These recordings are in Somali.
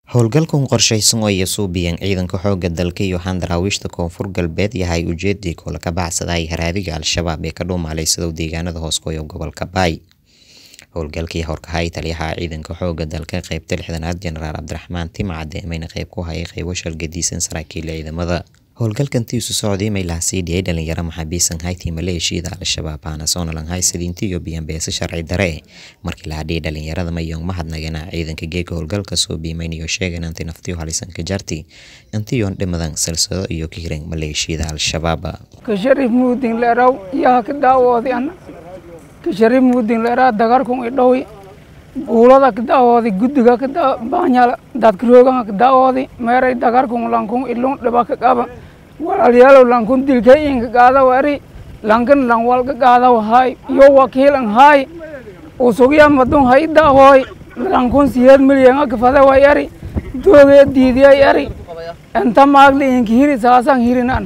Howlgalkan qorshaysan oo ay suubiyeen ciidanka xoogga dalka iyo daraawiishta koonfur galbeed yahay ujeedii koola ka baxsaday haraadiga al-shabaab ee ka dhuumaaleysadow deegaanada hooskoyo gobolka baay howlgalkii horkahay taliyaha ciidanka xoogga dalka qeybta lixdanaad jenaraal cabdiraxmaan timcade mayna qeyb ku hayay qeybo shalgadiisan saraakiil ciidamada howlgalkan tiisu socday may lahasii dhiyay dhalinyaro maxaabiisan haytii maleeshiyada al-shabaab aana soonalan haysadinti iyo biyanbeese sharci dare markii la hadhiyay dhalinyarada mayong mahadnagana ciidanka geega howlgalka soo biimaynayo sheegan anti naftiyo halisan ka jarti intiyoon dhimadan silsado iyo ka hiran maleeshiyada al-shabaab kasharif muudin leeraw yaha ka daawoodi ana kasharif muudin leeraa dagarkun idhowi buulada ka daawoodi guddiga ka baanyala dadkaroogan ka daawoodi meeray dagarkun lankun ilun dhiba ka qaba walaalyaalow lankun dilka inka qaadaw eri lankan lanwalka qaadaw hay yo wakiilan hay usugya madun hay daahooy lankun siyeed milyan kafada way eri doogee diidiyay eri inta maagli inka hiri saasan hirinan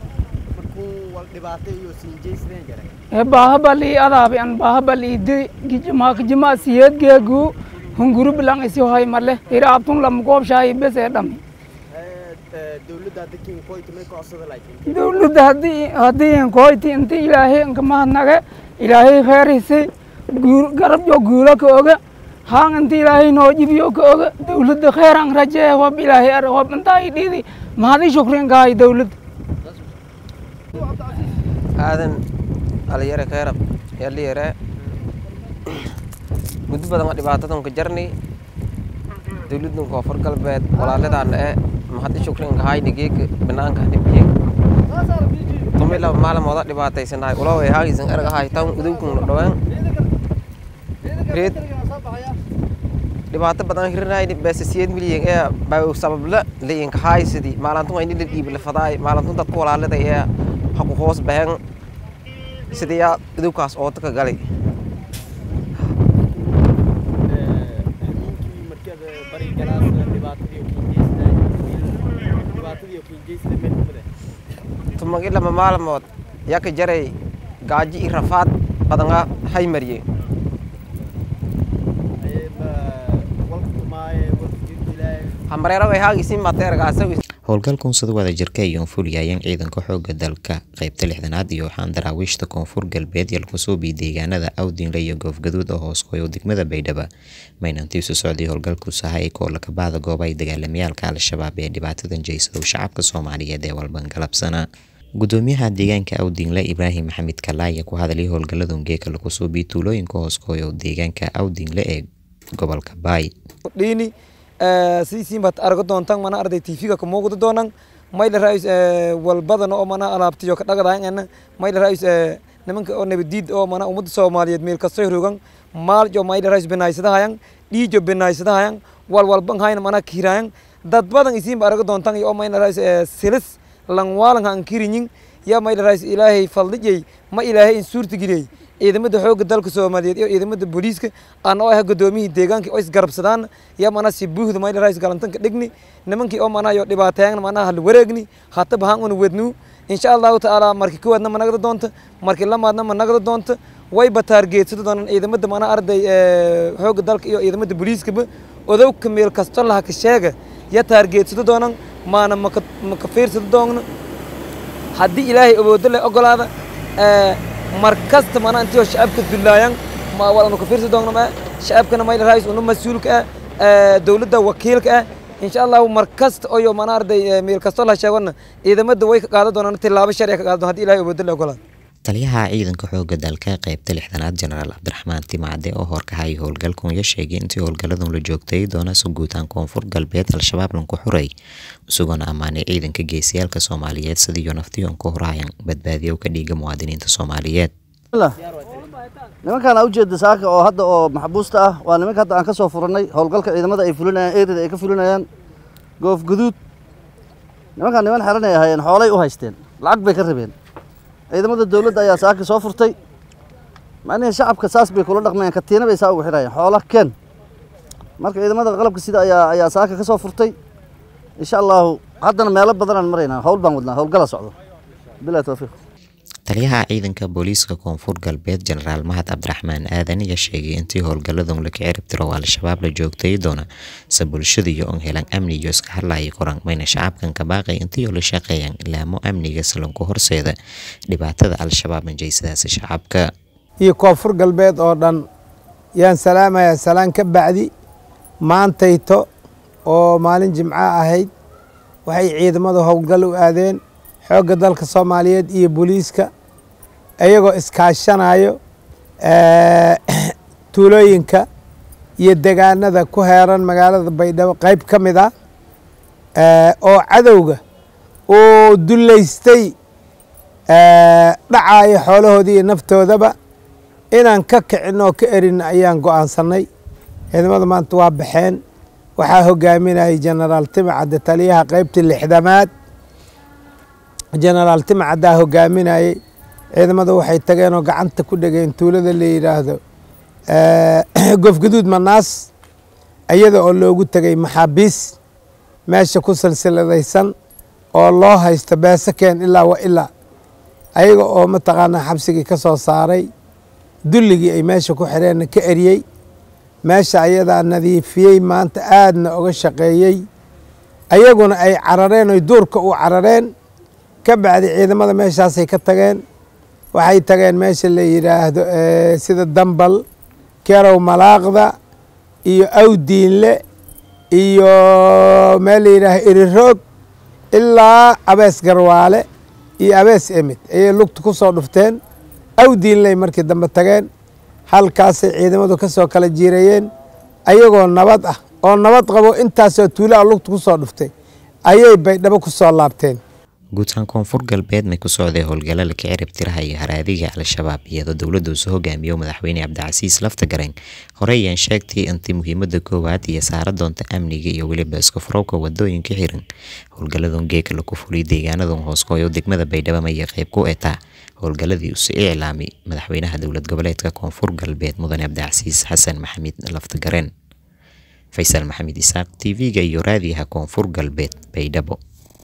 bahabali adaabi an bahabali idi gijima gijima siyeed geegu hunguru bilang isi hoy male ira abtun lam goob shaay bes ee dhami dawladda haddii haddii inkoyti inti ilaahay inka mahadnage ilaahay kheerisi garab yo guulo ka oga haan inti ilaahay noo jibiyo ka oga dawladda kheeran rajee hob ilaahay ar hob intaa idhiidi mahadi shukrin kahay dawladda aadan dhalinyare keerab yaliyare muddo badan waa dhibaatadan ka jarni dawladdan koonfur galbeed walaaladaan ee mahadi shukrin kahayni geega banaanka dhibiyey tumi laba maalmooda dhibaataysanahay ulaway haagisan ergahay tan udowkun dhaween reed dhibaato badan hirinayni beese siyeed milyan ee baa sababla layin kahay sidii maalantun ayni la dhiibi la fadaay maalantun dadku walaaladay ee haku hoos bahen sidayaa idowkaas ooda ka galay tumagi lama maalmood yaa ka jaray gaaji i rafaad badanga hay mariye hambareero ay haagisi mateergaasa howlgalkan sida wada jirka ayoon fuliyayeen ciidanka xoogga dalka qeybta lixdanaad iyo waxaan daraawiishta koonfur galbeed yalkusoobi deegaanada awdinle iyo goofgaduud oo hooskoyo degmada baydhaba maynantiisu socday howlgalku sahay koola kabacda gooba ay dagaalamayaalka al-shabaab ee dhibaatadan jeysadow shacabka soomaaliyeed ee walban galabsana gudoomiyaha deegaanka awdinle ibraahim maxamed kalaaya ku hadalay howlgaladun geeka lakusoobi tuulooyinka hooskoyo deegaanka awdinle ee gobolka baay sidiisiin baad argo doontaan mana arday tv-ga ka muuqda doonan mayla raayus walbadana oo mana alaabtiyo ka dhagadaayana mayla raayus nimanka oo nabadiid oo mana ummadda soomaaliyeed meel kastoo rogan maaljo mayla raayus binaysadahayan dhiijo binaysadahayan wal walban hayna mana kiiraayan dad badan isiin ba argo doontaan iyo mayla raayus silis langwaalan han kirinyin ya mayla raayus ilaahay faldhijay ma ilaahay in suurta geliyay ciidamada xoogga dalka soomaaliyeed iyo ciidamada booliiska aan oo ah gudoomiyihii deegaanka oo isgarabsadaan ya mana si buuhda mayla raayis galantanka dhigni nimankii oo mana yo dhibaateeyan mana hal wareegni hataba han una wednu insha allahu tacaala markii kowaadna ma nagda doonta markii lamaadna ma nagda doonta wayba taargeedsada doonaan ciidamada mana arday xoogga dalka iyo ciidamada booliiskaba odowka meel kasto laha ka sheega ya taargeedsada doonaan maana maka fiirsada doonna haddii ilaahay awoodo leh ogolaada mar kasta mana intii shacabka dullaayan ma walanu ka fiirsi doonno ma shacabkana mayla raayis unu mas-uulka ah dowladda wakiilka ah insha allahu mar kasta oyo mana arday meel kastoo la sheegona ciidamada way ka qaadan doonaan tilaabo sharciya ka qaadan doon haddii ilahay awoodo la ogolaad taliyaha ciidanka xoogga dalka qeybta lixdanaad jenaraal cabdiraxmaan timacde oo horkahayay howlgalkan ya sheegay intii howlgaladun la joogtay doonase guutaan koonfur galbeed al-shabaab lanku xuray isagoona ammaanay ciidanka geesiyaalka soomaaliyeed sidiiyo naftiyoon ka horhayan badbaadiyow ka dhiiga muwaadiniinta soomaaliyeed nimankaan aa ujeeda saaka oo hadda oo maxbuusta ah waa nimanka hadda aan ka soo furannay howlgalka ciidamada ay fulinayaan erida ay ka fulinayaan goof guduud nimankaan niman xeran ay ahaayeen xoolay u haysteen lacag bay ka rabeen ciidamada dowladda ayaa saaka soo furtay macnihii shacabka saas bay kula dhaqmayaan katiina bay saa ugu xidhayaan xoola ken marka ciidamada qalabka sida ayaa ayaa saaka ka soo furtay insha allahu haddana meelo badanaan maraynaa howl baan wadnaa howlgala socdo bilahi tawfiiq taliyaha ciidanka booliiska koonfur galbeed jenaraal mahad cabdiraxmaan aadan ayaa sheegay intii howlgalladan laka cirib tiro oo al-shabaab la joogtay doona se bulshada iyo on helan amni iyo iska hadlaya koran mayna shacabkan ka baaqay intii oo la shaqeeyaan ilaamo amniga salanku horseeda dhibaatada al-shabaab manjaysadaasi shacabka iyo koonfur galbeed oo dhan yaan salaamayaa salaan ka bacdi maantayto oo maalin jimco ahayd waxay ciidamadu howlgal u aadeen xoogga dalka soomaaliyeed iyo booliiska iyagoo iskaashanayo tuulooyinka iyo degaanada ku heeran magaalada baydhabo qayb ka mid ah oo cadowga uu dullaystay dhacayo xoolahoodii iyo naftoodaba inaan ka kicin oo ka erin ayaan go'aansannay ciidamada maanta waa baxeen waxaa hogaaminayay jenaraal timacadde taliyaha qaybtii lixdamaad jenaraal timacaddaa hogaaminayey ciidamada waxay tageen oo gacanta ku dhegeen tuulada la yidhaahdo gofgaduud manaas iyada oo loogu tegay maxaabiis meesha ku silsiladaysan oo loo haysto beesakeen ilaa wa ilaa ayaga oo mataqaanaa xabsigii ka soo saaray dulligii ay meesha ku xireenna ka eriyey meesha ayadaa nadiifiyey maanta aadna oga shaqeeyey ayaguna ay carareen oy duurka u carareen ka bacdi ciidamada meeshaasay ka tageen waxay tageen meesha la yidhaahdo sida dambal kerow malaaqda iyo awdiinle iyo meel la yidhaahdo iriroog ilaa abees garwaale iyo abees emid ayay lugta ku soo dhufteen awdiinley markii dambe tageen halkaasay ciidamadu ka soo kala jiirayeen ayagoo nabad ah oo nabad qabo intaasoo tuulaha lugta ku soo dhuftay ayay baydhabo ku soo laabteen guutaan koonfur galbeed may ku socday howlgalla laka cirib tiraha iyo haraadiga al-shabaab iyadoo dowladda uusu hogaamiyo madaxweyne cabdicasiis laftagareen horey ayaan sheegtay intii muhiimada koowaad iyo saara doonta amniga iyo weliba iska furowka wadooyinka xiran howlgalladan geeka laku fuliyay deegaanadan hooskooyo degmada baydhabo mayay qayb ku etaa howlgalladii usi iclaami madaxweynaha dowlad goboleedka koonfur galbeed mudane cabdicasiis xasan maxamed laftagareen faysal maxamed isaaq t v-ga iyo raadiyaha koonfur galbeed baydhabo